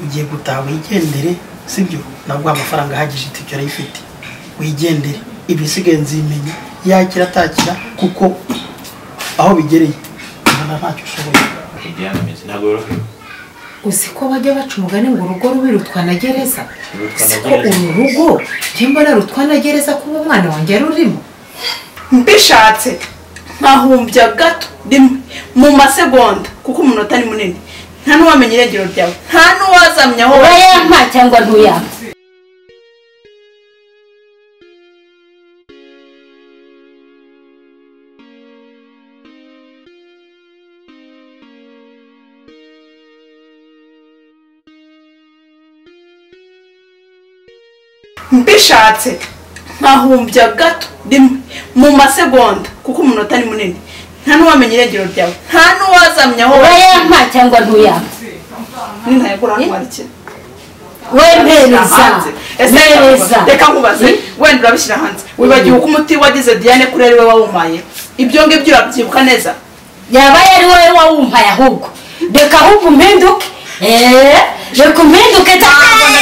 igiye gutaha wigendere sibyo nabwo amafaranga ahagije itike arayifite wigendere ibisigaye nzimenye yakira atakira kuko aho bigereye ubona ntacyo ushoboye ntabwo yorohewe uzi ko bajya baca umugani ngo urugo rubi rutwa na gereza si ko uru rugo mbona rutwa na gereza kuba umwana wanjye rurimo mbishatse nkahumbya gato rimwe mu masegonda kuko umunota ni munini nta n'uwamenya irengero ryawe nta n'uwazamenya aho uba bari yampa cyangwa ntuyampa mbishatse nkahumbya gato rimwe mu masegonda kuko umunota ni munini nta n'uwamenya irengero ryawe nta n'uwazamenya aho uba bari yampa cyangwa ntuyampa ni ntayagura hano warikira wemereza hanze ese mereza reka nkubaze wenda urabishyira hanze wibagiwe uko umuti wagize diane kuri ari we wawumpaye ibyo ngibyo urabyibuka neza yaba yari wowe wawumpaye ahubwo reka ahubwo umpinduke eee reka umpinduke cyane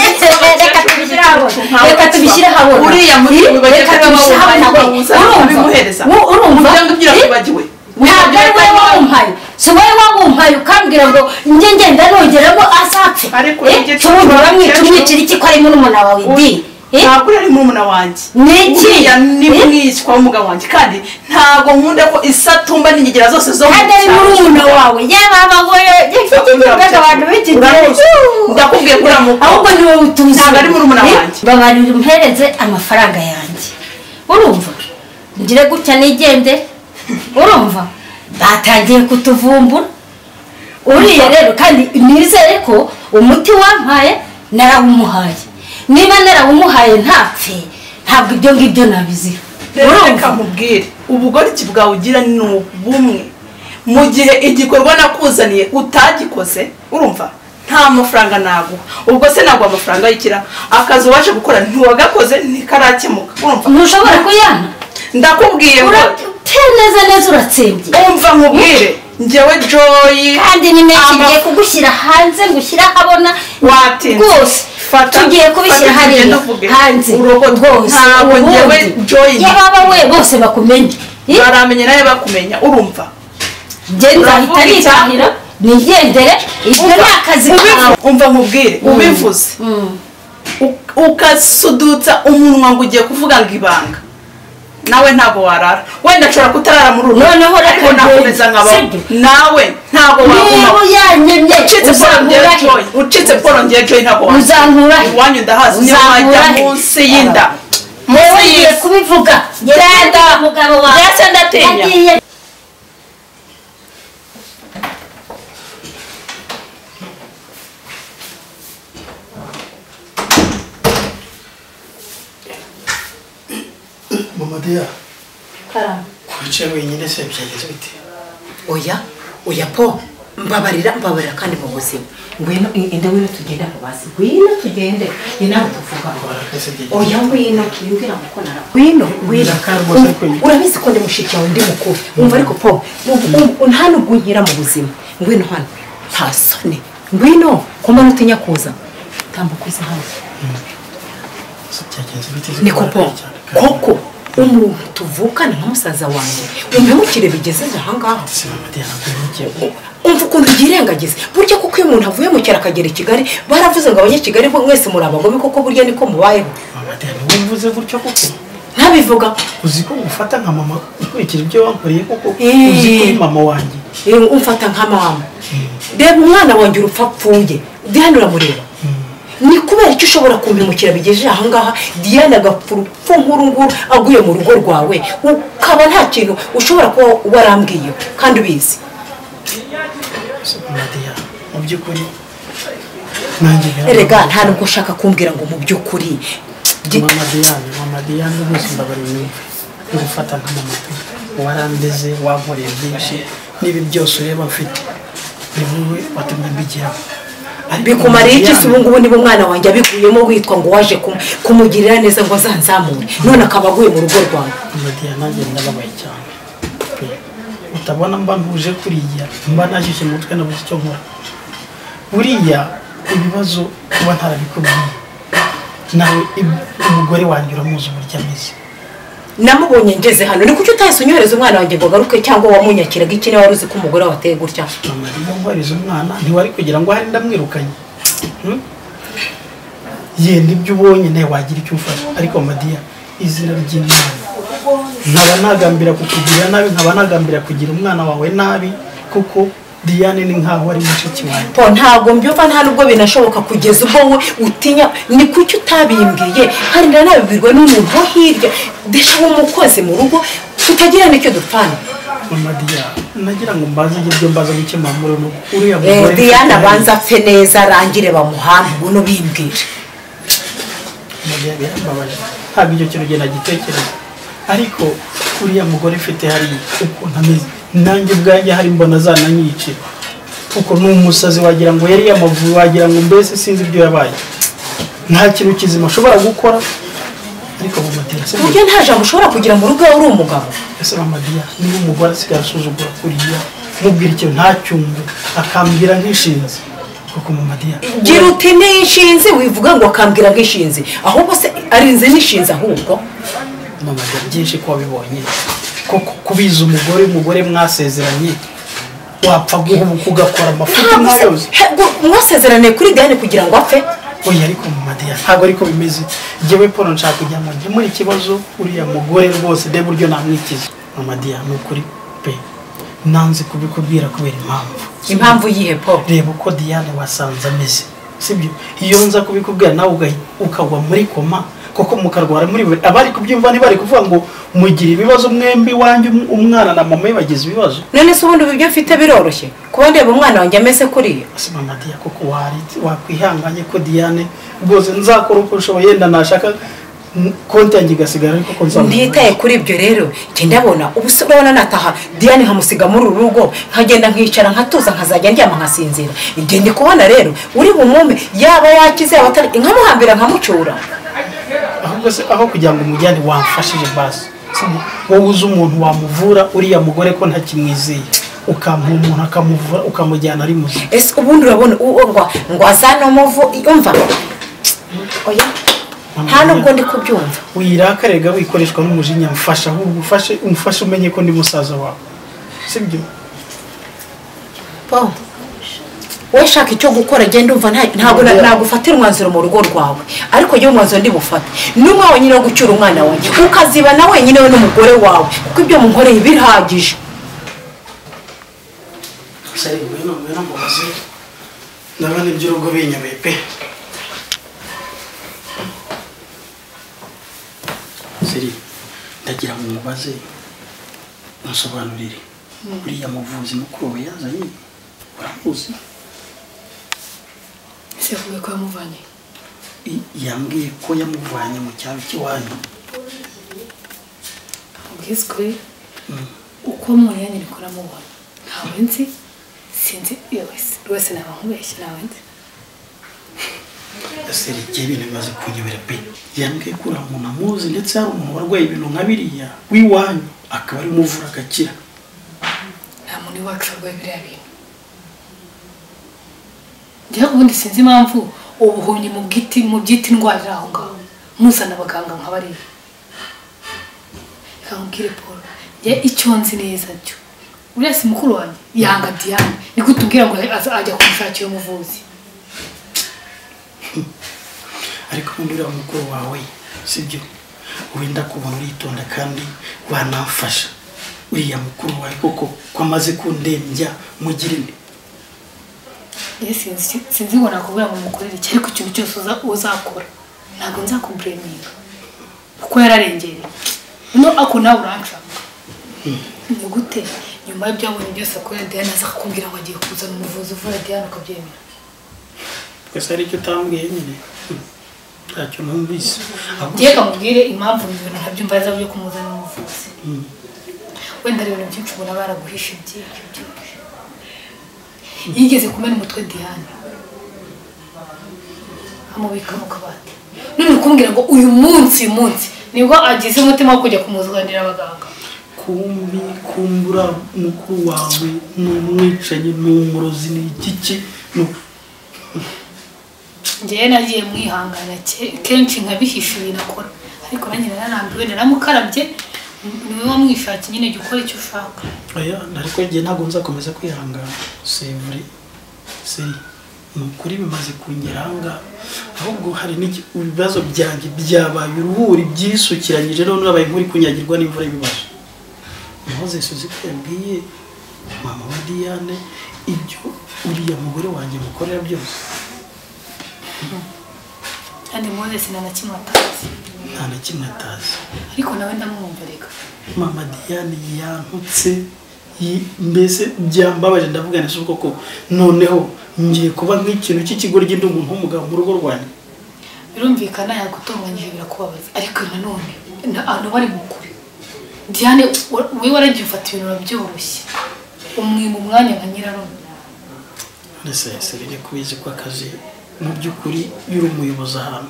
reka tubishyire ahabona reka tubishyire ahabona uriya muri reka tubishyire ahabona bimuhereza we urumva ibyo ngibyo Eh? urabyibagiwe ntabwo ari wowe wawumpaye si wowe wawumpaye ukambwira ngo njye ngenda nongeramo azapfe Ariko Eh, njye tuwundi tuwundi uramwica umwicira iki ko arimo n'umuna wawe di Eh? ntabwo uri ari murumuna wanjye Ni iki? uriya ni Eh? mwishywa w'umugabo wanjye kandi ntabwo nkunda ko isatumba n'ingegera zose zo mu kandi ari cyaro. murumuna wawe yaba abagoye gifite abantu b'iki gihe Uramuzi. ndakubwiye ko uramuzi. ahubwo niwe utuzi Ntabwo ari murumuna Eh, wanjye. babarira umpereze amafaranga yanjye urumva ngire gutya nigende urumva batangiye kutuvumbura uriya rero kandi nizere ko umuti wampaye narawumuhaye niba narawumuhaye ntapfe ntabwo ibyo ngibyo nabizira rero urumva reka nkubwire ubugoryi bwawe ugira ni ubumwe mu gihe igikorwa nakuzaniye utagikoze urumva nta mafaranga naguha ubwo se ntabwo amafaranga yikira akazi ubasha gukora ntiwagakoze ntikarakemuka urumva ntushobora kuyampa ndakubwiye ngo urateye neza neza uratsembye umva nkubwire njyewe joyi kandi ni menshi Ama- ngiye kugushyira hanze ngushyira ahabona watinze rwose Fata- tugiye kubishyira fata hariya tugende uvuge. hanze Urokote. Ntabwo njyewe joyi. yababa we bose bakumenye Eh, baramenye nawe bakumenya urumva njye nzahita uravuga nitahira nigendere ibyo ni akazi kawe Ubivu- umva nkubwire ubivuze Mm. uk- ukasudutsa umunwa ngo ugiye kuvuga ngo ibanga nawe ntabwo warara wenda nshobora kutarara muri uru Noneho reka ariko ngende. nakomeza nkabaho Sibyo. nawe ntabwo niba waguma uyanyemye ucitse polo ngiye joyi ucitse polo ngiye joyi ntabwo Uzankura he? iwanyu ndahazi niyo Uzankura wajya he? munsi y'inda yewe munsi ngiye y'isi kubivuga Genda. umugabo wawe Ndetse ndatinya. Yagiye mamadeya wicaye wenyine se byagenze bite oya oya po mbabarira mbabarira kandi mu buzima ngwino i- inde ngwino tugende aho basi ngwino tugende ni nawe tuvuga ngo Barakase byagenze oya ngwino wimbwira ngo ko nara ngwino ngwino Ndakara rwose kwe. urabizi ko ndi mushiki wawe ndi mukuru wumva ariko po nta nubwo unyura mu buzima ngwino hano nta soni ngwino ku manywa utinya kuza tambuka uze hano se byagenze bite niko po koko umuntu tuvukana nka musaza wanjye umpemukire bigejeje ahangaha se mamadeya ntabwo ntigiye umva ukuntu byirengagiza burya kuko iyo umuntu avuye mu cyaro akagera i kigali baravuze ngo abanyakigali bo mwese muri abagome kuko burya niko mubayeho mamadeya niwe uvuze gutyo kuko ntabivuga uzi ko ngufata nka mama ukurikije ibyo wankoreye kuko Eh. uzi ko uri mama wanjye Eh, umfata nka mama reba umwana wanjye urupfa apfuye diane uramureba ni kubera icyo ushobora kumpemukira bigejeje ahangaha diane agapfa urupfu nk'urunguru aguye mu rugo rwawe ukaba nta kintu ushobora kuba warambwiye kandi ubizi se mamadeya mu by'ukuri nanjye erega nta nubwo ushaka kumbwira ngo mu by'ukuri Gi- mamadeya ni mamadeya ni bose mbabari mwumve ngufata nka mama pe. warandeze wankoreye byinshi n'ibi byose ureba mfite ni wowe watumye mbigeraho Ariko bikumariye iki Mama se Diane- ubu ngubu niba umwana wanjye abiguyemo witwa ngo waje kum- kumugirira neza ngo azanzamure none akaba aguye mu rugo rwawe amadiya nanjye ndababaye cyane pe utabona mba ntuje kuriya mba nashyushye mu mutwe nabuze icyo nkora buriya ibibazo kuba ntarabikubwiye nawe ib- umugore wanjye uramuzi uburyo ameze namubonye ngeze hano ni kuki utahise unyohereza umwana wanjye ngo agaruke cyangwa wamunyakiraga iki niba wari uzi ko umugore wawe ateye gutya mama niba ngwariza umwana ntiwari kugira ngo ahari ndamwirukanye Hmm? yenda ibyo ubonye nawe wagira icyo umfasha ariko madiya izina ry'imana nkaba nagambira kukugirira nabi nkaba nagambira kugira umwana wawe nabi kuko diyane ni nkaho ari mushiki wanjye po ntabwo mbyumva nta nubwo binashoboka kugeza ubwo we utinya ni kuki utabimbwiye kandi ndanabibwirwa n'umuntu wo hirya ndashaka umukozi mu rugo tutagira n'icyo dupfana mama diya nagira ngo mbaze ibyo byo mbaze gukemura muri uno uriya Eh, mugore diyana abanza apfe neza arangire bamuhambe buno bimbwira Mama Diya, birambabaje ntabwo icyo kintu genda gitekereza ariko uriya mugore mfite hariya ukuntu ameze nanjye ubwanjye hari mbona zananyicira kuko ni umusazi wagira ngo yari yamavuye wagira ngo mbese sinzi ibyo yabaye nta kintu kizima ashobora gukora ariko bamutera se ku buryo nta jambo ushobora kugira mu rugo uri umugabo ese mama diya niba umugore asigaye asuzugura kuriya mubwira ikintu ntacyumve akambwira nk'ishinzi kuko mama diya gira uti nishinze wivuga ngo akambwira nk'ishinzi ahubwo se ari nzi nishinze ahubwo mama diya byinshi ko wabibonye koko kubiza umugore umugore mwasezeranye wapfa guhubuka ugakora amafuti ntabwo nk'ayoze se he- mwasezeraniye kuri diyane kugira ngo apfe oya ariko mama diya ntabwo ariko bimeze njyewe paul nshaka kujya mu gikemura ikibazo uriya mugore rwose de buryo namwikiza mama diya ni ukuri pe nanze kubikubwira kubera impamvu impamvu yihe po reba uko diane wasanze ameze sibyo iyo nza kubikubwira nawe ugahi- ukagwa muri koma koko mukarwara muri buri abari kubyumva ntibari kuvuga ngo mugire ibibazo mwembi iwanjye um- umwana na mama we bagize ibibazo none se ubundi ibyo mfite biroroshye kuba ndeba umwana wanjye ameze kuriya ese mama diya koko wari- wakwihanganye ko diane rwose nzakora uko nshoboye yenda nashaka n- konti yanjye igasigara ariko ko nzamubona ntitaye kuri ibyo rero njye ndabona ubu se urabona nataha diyane nkamusiga muri uru rugo nkagenda nkicara nkatuza nkazajya ndyama nkasinzira igihe ndi kubona rero uri bumume yaba yakize yaba atari nkamuhambira nkamucyura ahubwo se aho kugira ngo umujyane wamfashije basi sibyo? wowe uzi umuntu wamuvura uriya mugore ko ntakimwizeye ukamuha umuntu akamuvura ukamujyana ari muzima ese ubundi urabona uwo ngo ngo azane umuvu umva oya nta nubwo ndi kubyumva wirakariga wikoreshwa n'umujinya mfasha ahubwo ufashe umufashe umenye ko ndi musaza wawe sibyo Paul, wowe shaka icyo gukora genda umva nta- ntabwo na- nagufatira umwanzuro mu rugo rwawe ariko njyewe umwanzuro ndi bufate ni umwe wenyine wo gucyura umwana wawe ukazibana wenyine we n'umugore wawe kuko ibyo munkoreye birahagije ndabona iby'urugo binyameye pe siri ndagira ngo mubaze musobanurire uriya muvuzi mukuru we yazanye uramuzi ese avuga ko yamuvanye I- yambwiye ko yamuvanye mu cyaro cy'iwanyu ubwiswe uko umuntu yanyereka uramubona ntawe nzi sinzi iyo wese rwose naba nkubeshye ntawe nzi seri igihe ibintu bimaze kunyobera pe yambwiye ko uriya muntu amuzi ndetse hari umuntu warwaye ibintu nka biriya w'iwanyu akaba ari umuvura agakira nta muntu iwacu warwaye biriya bintu njyewe ubundi sinzi impamvu ubuhumyi mu bwiti mu byita indwara iri aho ngaho muzana abaganga nka bariya reka nkubwire paul njye icyo nzi neza cyo uriya si mukuru wanjye yanga diane niko utubwira ngo aza- ajya kumushakira umuvuzi ariko ubundi uriya mukuru wawe sibyo wenda kubona uritonda kandi wanamfasha uriya mukuru wawe koko ko amaze kundembya mugire Njye sinzi sinzi ngo nakubwira ngo mukorere iki ariko ikintu cyose uza- uzakora ntabwo nzakubureminga kuko yararengereye no ako nawe uranshaka ni gute nyuma y'ibyo yabonye byose akorera diana aza akakubwira ngo agiye kuzana umuvuzi uvura diana ukabyemera twese hari icyo utambwiye nyine Hmm. ntacyo numvise ahubwo reka mubwire impamvu ibintu ntabyumva ari byo kumuzana umuvuzi wenda ari ibintu byinshi ubona baraguhisha byinshi byinshi yigeze kumena umutwe diane amubika mu kabati none kumbwira ngo uyu munsi uyu munsi nibwo agize umutima wo kujya kumuzanira abaganga kumbi kumbura mukuru wawe ni umwicanyi ni umurozi ni igiki ni njyewe nagiye mwihangana ke- kenshi nkabihisha binakora ariko nanjye nararambiwe naramukarabye niwe wamwishatse nyine jya ukora icyo ushaka oya ariko njye ntabwo nzakomeza kwihangana sevure seri ni ukuri bimaze kungera ahangaha ahubwo hari n'iki- ibibazo byanjye byabaye uruhuri byisukiranyije none urabaye nk'uri kunyagirwa n'imvura y'ibibazo mpuze suzi ko yabwiye mama wa diane ibyo uriya mugore wanjye mukorera byose kandi moses nta na kimwe atazi nta na kimwe atazi ariko nawe ndamwumva reka mama diane yantutse yi- mbese byambabaje ndavuga neza ubwo ko noneho ngiye kuba nk'ikintu cy'ikigoryi ndi umuntu w'umugabo mu rugo rwanjye birumvikana yagutunganyije birakubabaza ariko nanone ntabwo ari mu kure diane wa- wowe waragiye ufata ibintu wabyoroshye umwima umwanya nka nyirarume mbese serire kubizi ko akazi mu by'ukuri iyo uri umuyobozi ahantu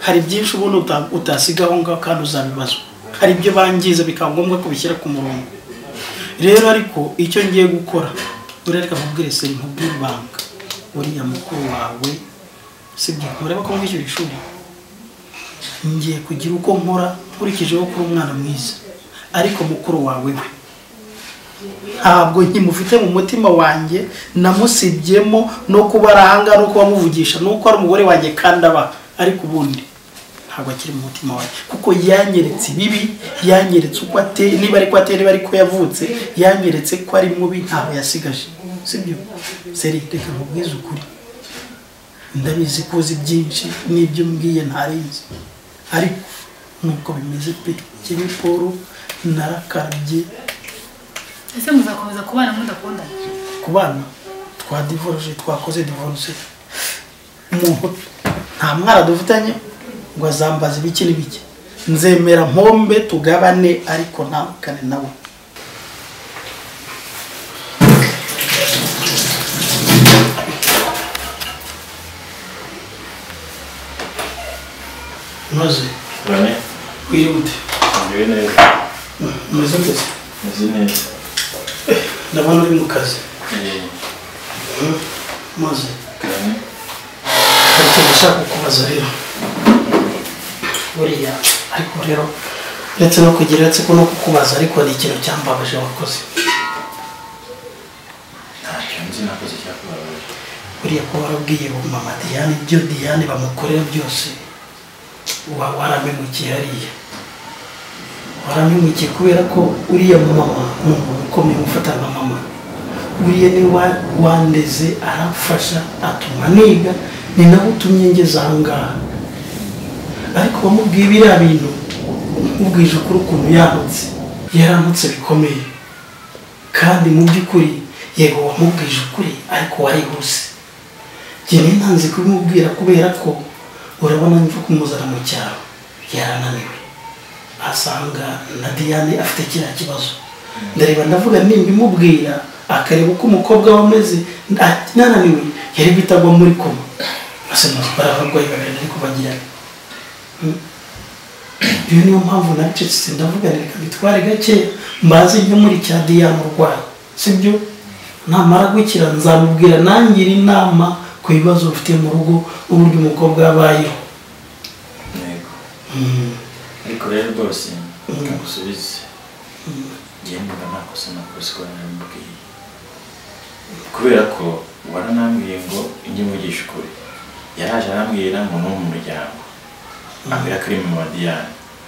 hari byinshi ubundi uta- utasiga aho ngaho kandi uzabibazwa hari ibyo bangiza bikaba ngombwa ko bishyira ku murongo rero ariko icyo ngiye gukora buriya reka nkubwire seri nkubwire ibanga uriya mukuru wawe sibyo mureba ko mwishyura ishuri ngiye kugira uko nkora nkurikijeho kuri umwana mwiza ariko mukuru wawe we ntabwo nkimufite mu mutima wanjye namusibyemo no kuba ari ahangaha no kuba amuvugisha nuko ari umugore wanjye kandi aba ariko ubundi ntabwo akiri mu mutima wanjye kuko yanyeretse ibibi yanyeretse uko ateye niba ariko ateye niba ariko yavutse yanyeretse ko ari mubi ntaho yasigaje sibyo seri reka nkubwize ukuri ndabizi ko uzi byinshi n'ibyo mbwiye ntarenze ariko nuko bimeze pe kimwe paul narakarabye ese muzakomeza kubana mudakundana ku bana twadivoruje twakoze divorce umuntu nta mwana dufitanye ngo azambaze ibiki n'ibiki nzemera nkombe tugabane ariko ntandukane nawe noze urane wirute ngewe neza umeze neza meze neza ndabona uri mu kazi Eh, maze urane hari ikintu ushaka kukubaza rero buriya ariko rero uretse no kugira uretse ko no kukubaza ariko ni ikintu cyambabaje wakoze ntacyo nzi nakoze cyakubabaje buriya ko warabwiye ubu mama diane ibyo diane bamukorera byose uba waramemukiye hariya waramemukiye kubera ko uriya mama ni umuntu ukomeye gufata nka mama uriya ni wa- wandeze aramfasha atuma niga ni nawe utumye ngeze ahangaha ariko wamubwiye biriya bintu mubwije ukuri ukuntu yaramutse yaramutse bikomeye kandi mu by'ukuri yego wamubwije ukuri ariko warihuse njye nari ntanze kubimubwira kubera ko urabona mva kumuzana mu cyaro yarananiwe asanga na diane afite kiriya kibazo ndareba ndavuga nimbimubwira akareba uko umukobwa we ameze ati nananiwe yari guhita agwa muri koma bose bari abarwayi babiri ariko bagirana iyo niyo mpamvu nacecetse ndavuga nti reka bitware gake mbaze njye muri cya diyane urwaye sibyo namara gukira nzamubwira nangira inama ku bibazo ufite mu rugo uburyo umukobwa yabayeho ntego Mm. ariko rero rwose reka ngusubize ngewe nimba nta kosa nakoze ko naramubwiye kubera ko waranambwiye ngo ujye mugisha ukuri yaraje arambwira ngo ni uwo mu muryango ambwira ko ari mama diane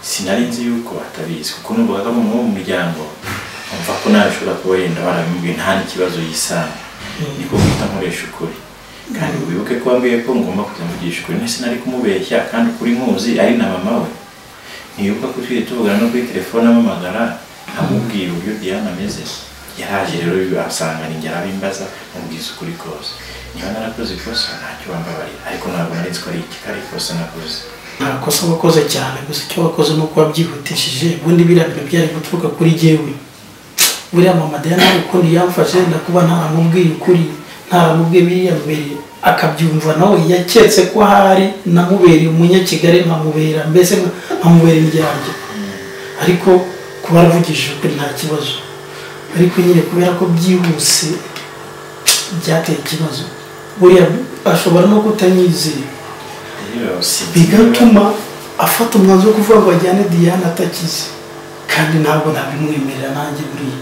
sinari nzi yuko atabizi kuko numvaga ko ari umuntu wo mu muryango umva ko nawe ashobora kuba yenda baramubwiye nta n'ikibazo yisanga niko guhita nkoresha ukuri kandi wibuke ko wambwiye ko ngomba kujya mugisha ukuri nese nari kumubeshya kandi kuri nkuzi ari na mama we ntibuka ko tujye tuvugana no kuri telefone amamagara amubwira uburyo diane ameze yaraje rero asanga ninjye arabimbaza mubwiza ukuri kose niba narakoze ikosa ntacyo wambabarira ariko ntabwo nari ko ari iki kari ikosa nakoze nta kosa wakoze cyane gusa icyo wakoze ni uko wabyihutishije ubundi biriya bintu byari guturuka kuri jyewe buriya mama diane hari ukuntu yamfashe wenda kuba ntaramubwiye ukuri ntaramubwiye biriya mbere akabyumva nawe yaketse ko ahari namubereye umunyakigali nkamubera mbese nka- nkamubera indyange ariko kuba aravugishije ukuri nta kibazo ariko nyine kubera ko byihuse byateye ikibazo buriya ashobora no kutanyizera rero sinzi bigatuma afata umwanzuro wo kuvuga ngo ajyane diane atakize kandi ntabwo nabimwemerera nanjye buriya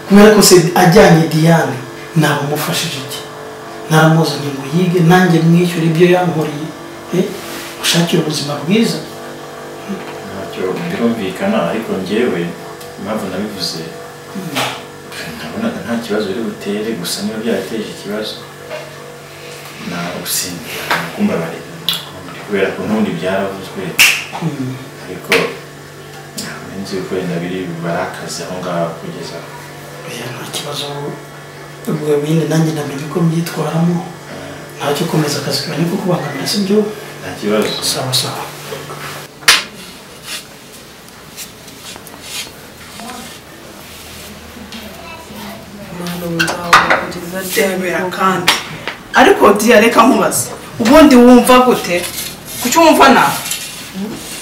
kubera ko se ajyanye diane ntabwo umufashije iki naramuzanye ngo yige nanjye mwishyure ibyo yankoreye eh, ushakire ubuzima bwiza ntacyo birumvikana ariko ngewe impamvu nabivuze nabonaga nta kibazo biri butere gusa niba byarateje ikibazo nagusimbira kumbabarira kubera ko n'ubundi byaravuzwe Mm. ariko ntabwo nzi yuko wenda biri barakaze aho ngaho kugeza aho oya nta kibazo ubwo bindi nanjye namenye uko mbyitwaramo ntacyo ukomeza akazi kawe niko kubangamira sibyo nta kibazo sawa sawa umwana w'umugabo kugeza ndemera kandi ariko diya reka nkubaze ubundi wumva gute kuki wumva nabi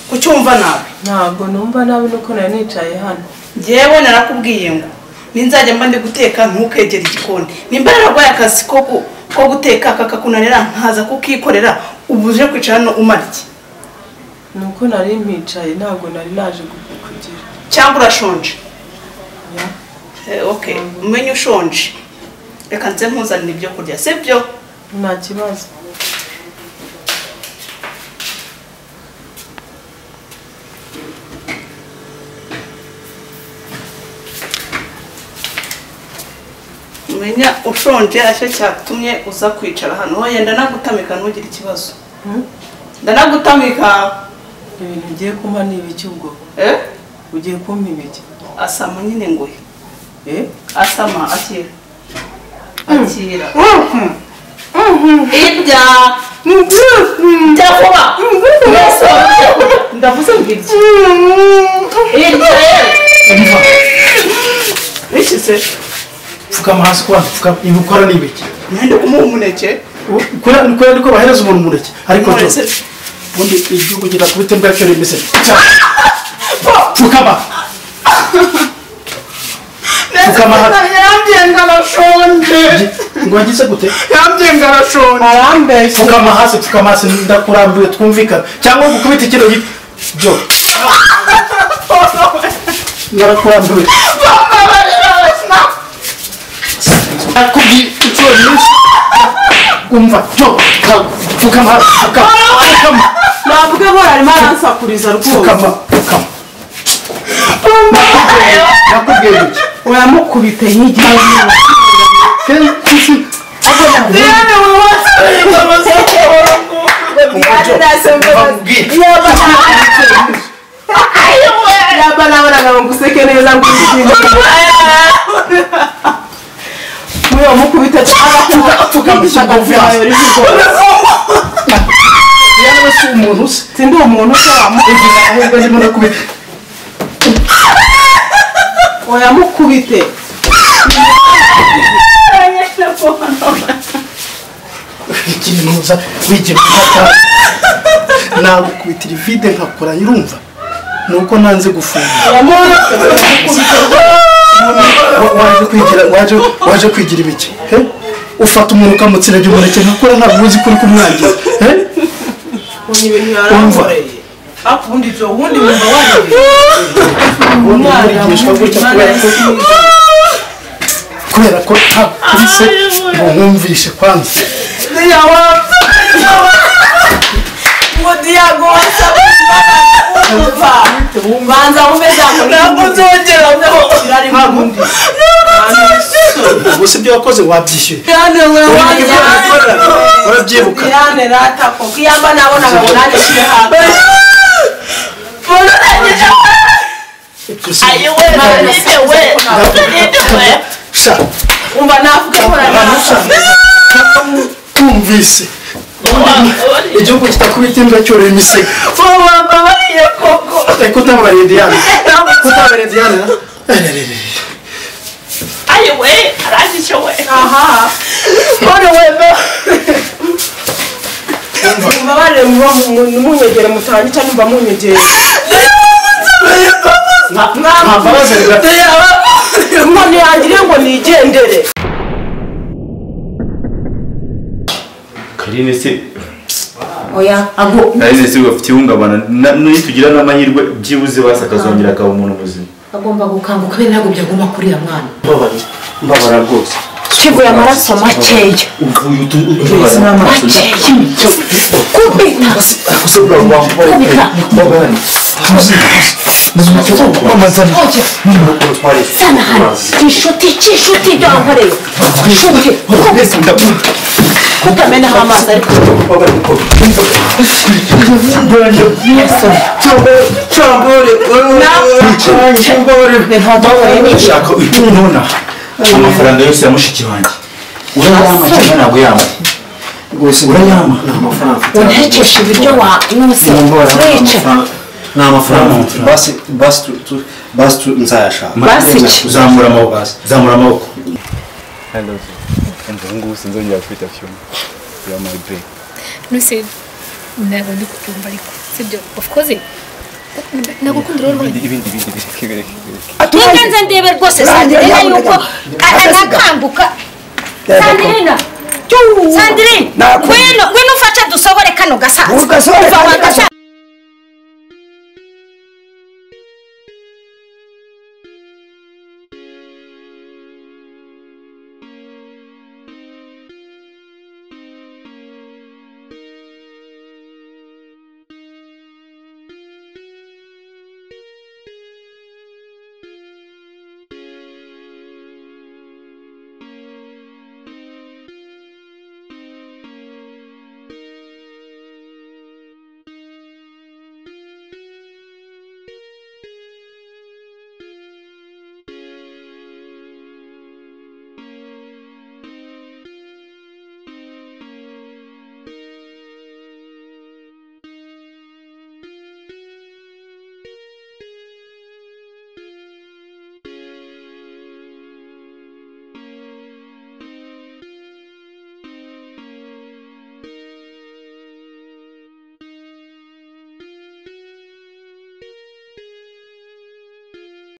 kuki wumva nabi ntabwo numva nabi nuko nari nicaye hano ngewe narakubwiye ngo ninzajya mba ndi guteka ntukegere igikoni nimba nararwaye akazi ko gu- ko guteka kakakunanira nkaza kukikorera ubu uje kwicara hano umara iki nuko nari mpicaye ntabwo nari naje gu- kugira cyangwa urashonje Ya. Eh, ok umenye ushonje reka nze mpuzanire ibyo kurya sibyo nta kibazo umenya ushonje aricyo cyatumye uza kwicara hano wenda ndanagutamika ntugire ikibazo Hmm? ndanagutamika ibintu ugiye kumpa ni ibiki ubwo eh? ugiye kumpa ibiki asama nyine nguhe Eh? asama akira akira ibya ndakuba ndavuze mbirye ibya Umva, bishyize pfukama hasi kubana pfukama ibi ukora ni ibiki mwende kumuha umuneke kubera kubera ko bahereza umuntu umuneke ariko cyo Umuneke. ubundi igihugu gira ku bitembo yacyo remezo pfukama Pfukama hano. yambwiye ngo arashonje ngo wagize gute yambwiye ngo arashonje arambeshya pfukama hasi pfukama hasi ndakurambiwe twumvikana cyangwa gukubita ikiro gito byo narakurambiwe nakubwiye inshuro nyinshi umva byo pfukama hasi pfukama pfukama ntabwo ahora arimo aransakuriza rwose pfukama pfukama nakubwiye iki uramukubita hirya no hino Diane yaba nabonaga ngo nguseke neza ngushimire muri uwo mukubita agakubita apfukamishije akavuyayo rivugo si umuntu usa sindi uwo muntu ushobora ahubwo arimo no kubita oyamukubite ikintu uza wigiye gufata nagukubitira ivide nkakora urumva nuko nanze gufunga Wa- waje kwigira waje waje kwigira ibiki he? ufata umuntu ukamutsiragira umuneke nkakora ntabwo uzi ko uri kumwangiza he? ukuntu ibintu Umva. yarankoreye hafi ubundi ibyo ubundi wumva warebe ubundi nkurigishwa gutya kubera ko kubera ko ntakubise ngo nkumvishe kwanza ngo diyago wasabwe kumva banza wumve zakora ntabwo nzongera ntabwo ubu si ibyo wakoze wabyishyuye Diane we Urabyibuka? wajyana urabyibuka Diane rata koko iyamba nabonaga ngo nanjye nshyire hanze Ibyo si- Sha, umva navuga ko abantu sha, ranasabe tumvise igihugu kitakubita imbwa cyorora imisego ariko utabariye diyane utabariye diyane na? Ererere. aha umva barebe muba munyegere mutangica numva munyegere nta mbabazi biba- inkoni yangire ngo nigendere karine se oya ago nayo se bafite ihungabana na- nitugira n'amahirwe byibuze basa akazongera akaba umuntu muzima agomba gukanguka kubera ntabwo byaguma kuri uriya mwana mbabara mbabara rwose twivuye amaraso makeya uvuye utubara makeya kubita kubita sana hano inshuti cy'inshuti ibyo wankoreye inshuti kubita kutamenaho amazi ariko ushaka uhita ubona amafaranga yose ya mushiki wanjye urayama cyangwa ntabwo yama urayama untekesha ibiryo wanyuse wica ni amafaranga basi basi tu- tu- basi tu- nzayashaka Basi ki? zamura amaboko zamura amaboko nuse ntabwo ndi kubyumva ariko sibyo of course nagukundira wowe rwanda Reka nze ndebe rwose Sandrine yuko anakambuka Sandrine Sandrine ngwino ngwino ufashe dusohore kano gasaza Ugasohore Uva kano wa gasaza